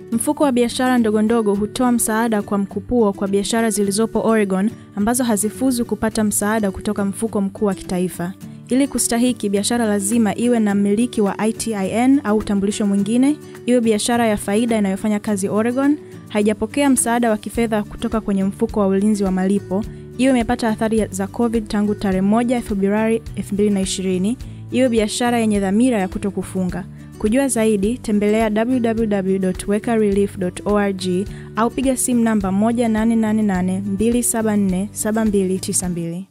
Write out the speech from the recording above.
Mfuko wa biashara ndogondogo hutoa msaada kwa mkupuo kwa biashara zilizopo Oregon ambazo hazifuzu kupata msaada kutoka mfuko mkuu wa kitaifa. Ili kustahiki, biashara lazima iwe na mmiliki wa ITIN au utambulisho mwingine, iwe biashara ya faida inayofanya kazi Oregon, haijapokea msaada wa kifedha kutoka kwenye mfuko wa ulinzi wa malipo, iwe imepata athari za COVID tangu tarehe 1 Februari 2020, iwe biashara yenye dhamira ya kuto kufunga. Kujua zaidi, tembelea www.wekarelief.org au piga simu namba 1888 274 7292.